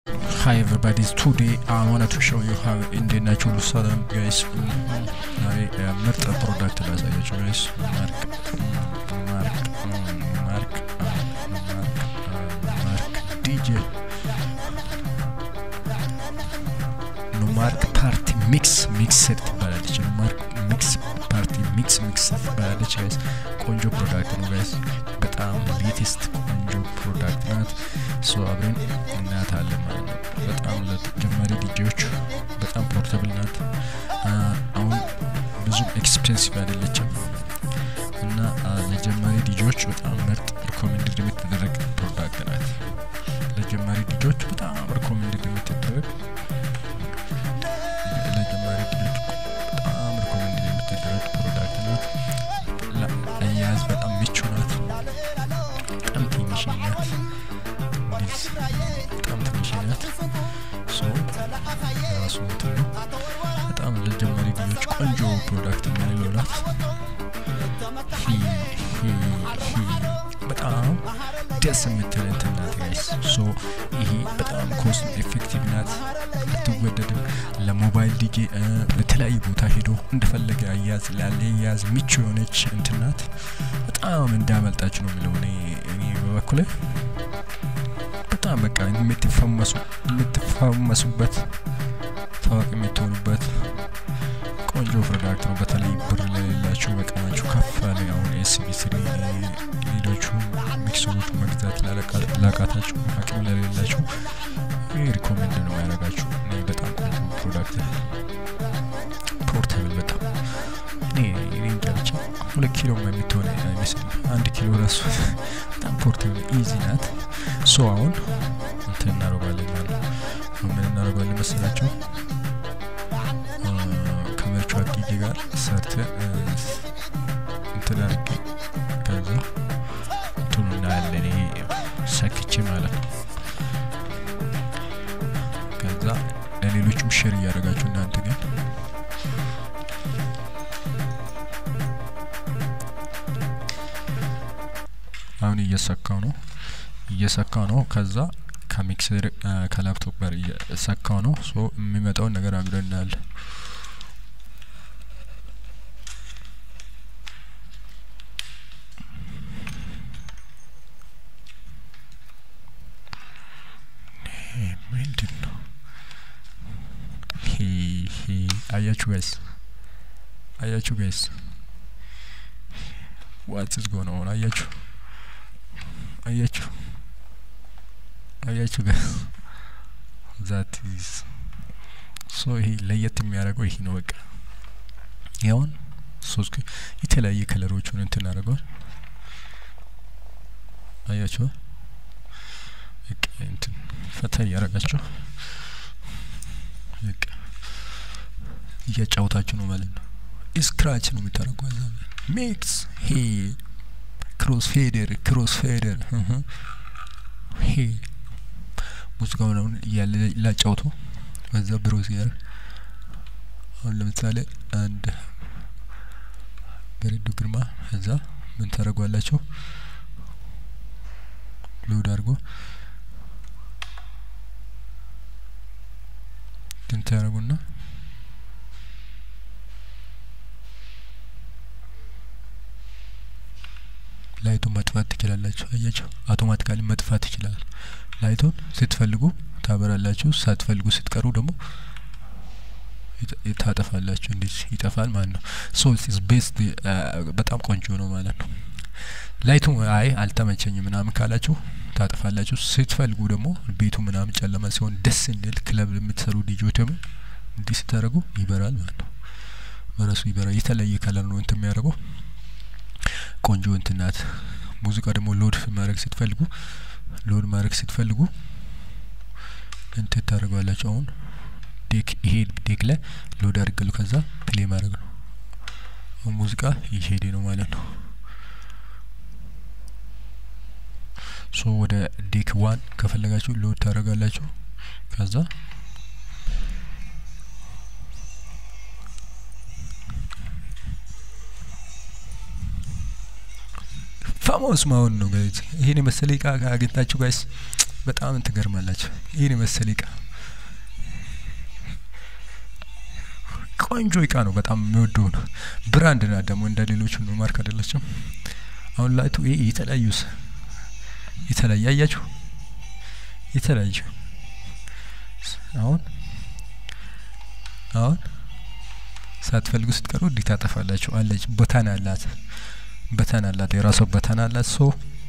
Hi everybody, today I wanted to show you how እንዴት ናችሁ ሁሉ ሰላም ጋይስ። ዛሬ ምርጥ ፕሮዳክት ላሳያችሁ ጋይስ። ማርክ ማርክ ማርክ ማርክ ዲጄ ኖማርክ ፓርቲ ሚክስ ሚክስር ትባላለች። ኖማርክ ሚክስ ፓርቲ ሚክስ ሚክስር ትባላለች ጋይስ። ቆንጆ ፕሮዳክት ነው ጋይስ። በጣም ሌቴስት ቆንጆ ፕሮዳክት ናት። ሶ አብረን እናያታለን ማለት ነው። በጣም ለጀማሪ ዲጄዎች በጣም ፖርተብል ናት። አሁን ብዙም ኤክስፔንሲቭ አይደለችም እና ለጀማሪ ዲጄዎች በጣም ምርጥ ሪኮሜንድድ የምትደረግ ፕሮዳክት ናት። ለጀማሪ ዲጄዎች በጣም ሪኮሜንድድ የምትደረግ ለጀማሪ ዲጄዎች በጣም ሪኮሜንድድ የምትደረግ ፕሮዳክት ናት። ለአያያዝ በጣም ምቹ ናት። በጣም ትንሽ ናት። እንዴት በጣም ትንሽ ናት። ሶ ራሱ እንትን ነው። በጣም ለጀማሪ ልጆች ቆንጆ ፕሮዳክት የምንለው ናት። ሂ ሂ ሂ በጣም ደስ የምትል እንትን ናት ጋይስ። ሶ ይሄ በጣም ኮስት ኤፌክቲቭ ናት፣ አትወደድም። ለሞባይል ዲጄ በተለያዩ ቦታ ሄዶ እንደፈለገ አያዝ ላለ ያዝ ምቹ የሆነች እንትን ናት። በጣም እንዳመልጣችሁ ነው የሚለው እኔ እኔ በበኩሌ በጣም በቃ የምትፈመሱ የምትፈመሱበት ታዋቂ የምትሆኑበት ቆንጆ ፕሮዳክት ነው። በተለይ ብር ለሌላችሁ በቀናችሁ ከፍ ያለ አሁን ኤስቢ ስሪ ሌሎቹ ሚክሰሮች መግዛት ላቃታችሁ አቅም ለሌላችሁ ይህ ሪኮሜንድ ነው ያደረጋችሁ። እኔ በጣም ቆንጆ ፕሮዳክት ፖርታብል በጣም እኔ እኔ እንጃ ብቻ ሁለት ኪሎ የምትሆነ አይመስልም። አንድ ኪሎ ራሱ በጣም ፖርታብል ኢዚ ናት። ሶ አሁን እንትን እናደርጋለን ማለት ነው። ምን እናደርጋለን መሰላችሁ? ከቨርቹዋል ዲጄ ጋር ሰርተን እንትን አድርጌ ከዛ እንትኑ እናያለን። ይሄ ሰክቼ ማለት ነው። ከዛ ለሌሎችም ሼር እያደረጋችሁ እናንተ ግን አሁን እየሰካው ነው እየሰካው ነው። ከዛ ከሚክሰር ከላፕቶፕ ጋር እየሰካው ነው። ሶ የሚመጣውን ነገር አብረን እናያለን። ምንድን ነው አያችሁ ጋይስ አያችሁ ጋይስ ዋት ኢዝ ጎን ኦን አያችሁ አያችሁ አያችሁ ጋር ዛት ኢዝ ሶ ይሄ ለየት የሚያደርገው ይሄ ነው። በቃ ያውን ሶስት የተለያየ ከለሮቹን እንትን አድርገዋል። አያችሁ በቃ እንትን ፈታ እያደረጋችሁ በቃ እያጫወታችሁ ነው ማለት ነው። ስክራች ነው የምታደርገው እዛ ሚክስ ሄ ክሮስ ፌደር ክሮስ ፌደር ሄ ሙዚቃውን አሁን እያለ ላጫውቶ በዛ ብሮዝ ያር አሁን ለምሳሌ አንድ በሬዱ ግርማ እዛ ምን ታደርጓላቸው ሎድ አድርጎ ድንት ያደርጉና ላይቱን መጥፋት ትችላላችሁ። አያችሁ አውቶማቲካሊ መጥፋት ይችላል። ላይቱን ስትፈልጉ ታበራላችሁ፣ ሳትፈልጉ ስትቀሩ ደግሞ ታጠፋላችሁ። እንዴት ይጠፋል ማለት ነው። ሶ ኢትስ ቤስት በጣም ቆንጆ ነው ማለት ነው። ላይቱ አይ አልተመቸኝም ምናምን ካላችሁ ታጠፋላችሁ። ስትፈልጉ ደግሞ ቤቱ ምናምን ጨለማ ሲሆን ደስ እንዲል ክለብ የምትሰሩ ዲጆች ደግሞ እንዲህ ስታደርጉ ይበራል ማለት ነው። በራሱ ይበራል። የተለያየ ከለር ነው እንትን የሚያደርገው ቆንጆ እንትን ናት። ሙዚቃ ደግሞ ሎድ ማድረግ ስትፈልጉ ሎድ ማድረግ ስትፈልጉ እንትን ታደርገዋላችሁ። አሁን ዴክ ይሄ ዴክ ላይ ሎድ አድርገሉ ከዛ ፕሌ ማድረግ ነው። አሁን ሙዚቃ እየሄደ ነው ማለት ነው። ሶ ወደ ዴክ ዋን ከፈለጋችሁ ሎድ ታደርጋላችሁ ከዛ ፋሞስ መሆን ነው ጋይዝ። ይሄን የመሰለ እቃ አግኝታችሁ ጋይስ በጣም ትገርማላችሁ። ይህን የመሰለ እቃ ቆንጆ እቃ ነው። በጣም የሚወደው ነው። ብራንድ ናት ደግሞ እንደ ሌሎቹ ነው ማርክ አይደለችም። አሁን ላይቱ ይሄ የተለያዩ የተለያየ አያችሁ፣ የተለያዩ አሁን አሁን ሳትፈልጉ ስትቀሩ እንዲህ ታጠፋላችሁ። አለች በተን አላት፣ በተን አላት፣ የራሷ በተን አላት። ሶ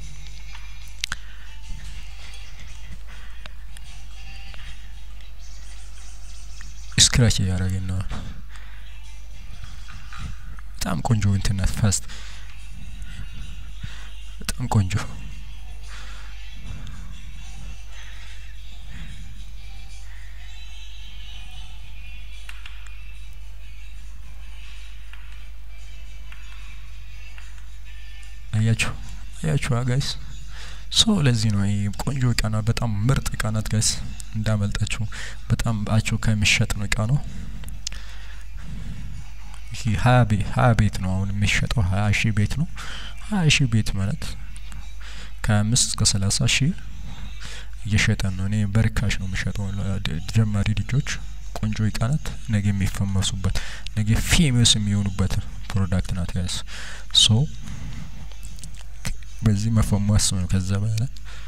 ስክራች እያደረግን ነው። በጣም ቆንጆ እንትን ናት። ፋስት በጣም ቆንጆ አያችሁ አያችሁ ጋይስ ሶ ለዚህ ነው ይሄ ቆንጆ እቃ ናት። በጣም ምርጥ እቃ ናት ጋይስ፣ እንዳመልጣችሁ በጣም አቸው ከሚሸጥ ነው እቃ ነው። ይሄ ሀያ ቤት ሀያ ቤት ነው አሁን የሚሸጠው ሀያ ሺህ ቤት ነው። ሀያ ሺህ ቤት ማለት ከአምስት እስከ ሰላሳ ሺህ እየሸጠን ነው። እኔ በርካሽ ነው የሚሸጠው ጀማሪ ልጆች። ቆንጆ እቃ ናት። ነገ የሚፈመሱበት ነገ ፌመስ የሚሆኑበት ፕሮዳክት ናት ጋይስ ሶ በዚህ መፈሟስ ነው። ከዛ በኋላ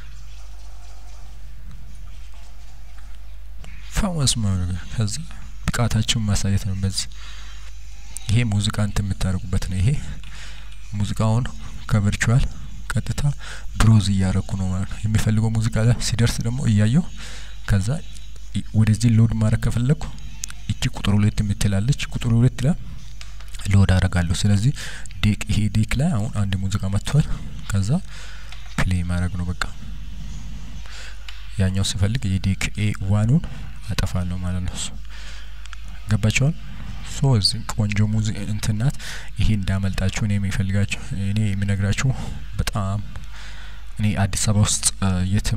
ፈመስ መሆኑ ከዛ ብቃታችሁን ማሳየት ነው። በዚህ ይሄ ሙዚቃ እንትን የምታደርጉበት ነው። ይሄ ሙዚቃውን ከቨርቹዋል ቀጥታ ብሮዝ እያረኩ ነው ማለት ነው። የሚፈልገው ሙዚቃ ላይ ሲደርስ ደግሞ እያየው ከዛ ወደዚህ ሎድ ማድረግ ከፈለግኩ እቺ ቁጥር ሁለት የምትላለች ቁጥር ሁለት ላይ ሎድ አደርጋለሁ። ስለዚህ ዴክ ይሄ ዴክ ላይ አሁን አንድ ሙዚቃ መጥቷል። ከዛ ፕሌይ ማድረግ ነው በቃ። ያኛው ስፈልግ የዴክ ኤ ዋኑን አጠፋለሁ ማለት ነው። ገባቸዋል። ሶ እዚህ ቆንጆ ሙዚ እንትን ናት። ይሄ እንዳመልጣችሁ እኔ የሚፈልጋችሁ እኔ የሚነግራችሁ በጣም እኔ አዲስ አበባ ውስጥ የትም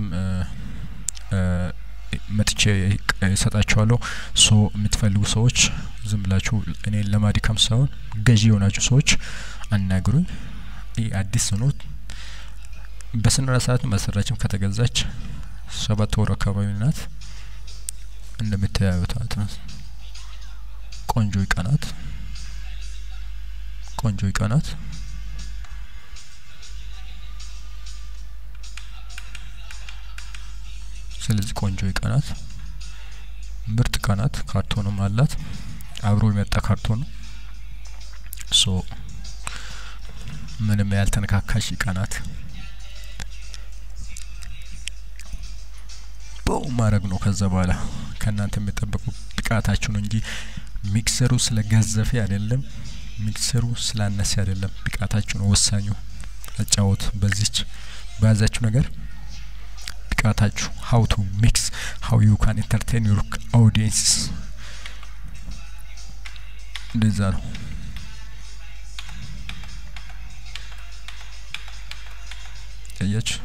መጥቼ እሰጣችኋለሁ። ሶ የምትፈልጉ ሰዎች ዝም ብላችሁ እኔ ለማድካም ሳይሆን ገዢ የሆናችሁ ሰዎች አናግሩኝ። ይህ አዲስ ነው። በስነ ስርዓት መሰራችም ከተገዛች ሰባት ወር አካባቢ ናት። እንደምታዩት ናት። ቆንጆ እቃ ናት። ቆንጆ እቃ ናት። ስለዚህ ቆንጆ እቃ ናት። ምርጥ እቃ ናት። ካርቶንም አላት። አብሮ የመጣ ካርቶን ነው። ሶ ምንም ያልተነካካሽ እቃ ናት። በው ማድረግ ነው። ከዛ በኋላ ከእናንተ የሚጠበቁ ብቃታችሁ ነው እንጂ ሚክሰሩ ስለ ገዘፌ አይደለም። ሚክሰሩ ስላነሰ አይደለም። ብቃታችሁ ነው ወሳኙ። አጫወት በዚች በያዛችሁ ነገር ብቃታችሁ ሀው ቱ ሚክስ ሀው ዩ ካን ኢንተርቴን ዩር አውዲየንስ እንደዛ ነው። አያችሁ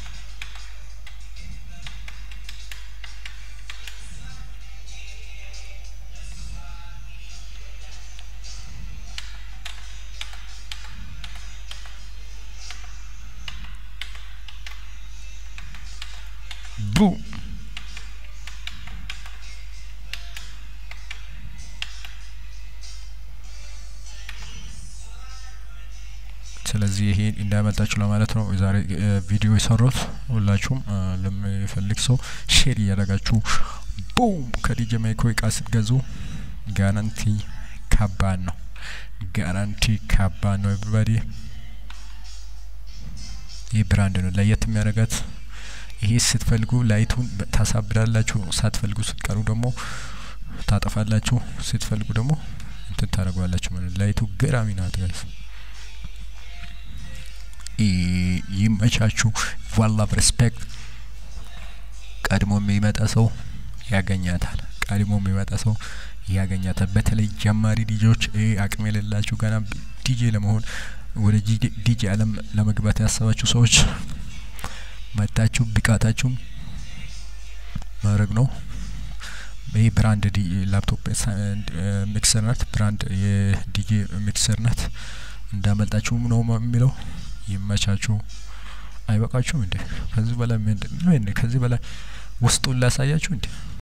ቡ ስለዚህ ይሄ እንዳያመልጣችሁ ለማለት ነው የዛሬ ቪዲዮ የሰራሁት። ሁላችሁም ለሚፈልግ ሰው ሼር እያደረጋችሁ ቡም ከዲጄ ማይኮ እቃ ስትገዙ ጋራንቲ ከባድ ነው። ጋራንቲ ከባድ ነው። ኤቭሪባዲ ይህ ብራንድ ነው ለየት የሚያደርጋት ይሄ ስትፈልጉ ላይቱን ታሳብዳላችሁ፣ ሳትፈልጉ ስትቀሩ ደግሞ ታጠፋላችሁ፣ ስትፈልጉ ደግሞ እንትን ታደርጓላችሁ ማለት ነው። ላይቱ ገራሚ ናት ጋይስ። ይመቻችሁ። ዋላቭ ሬስፔክት። ቀድሞ የሚመጣ ሰው ያገኛታል። ቀድሞ የሚመጣ ሰው ያገኛታል። በተለይ ጀማሪ ዲጄዎች፣ አቅም የሌላችሁ ገና ዲጄ ለመሆን ወደ ዲጄ አለም ለመግባት ያሰባችሁ ሰዎች መታችሁ ብቃታችሁም ማድረግ ነው። ይህ ብራንድ ላፕቶፕ ሚክሰር ናት። ብራንድ የዲጄ ሚክሰር ናት። እንዳመልጣችሁም ነው የሚለው። ይመቻችሁ። አይበቃችሁም እንዴ? ከዚህ በላይ ምንድን ነው? ከዚህ በላይ ውስጡን ላሳያችሁ እንዴ?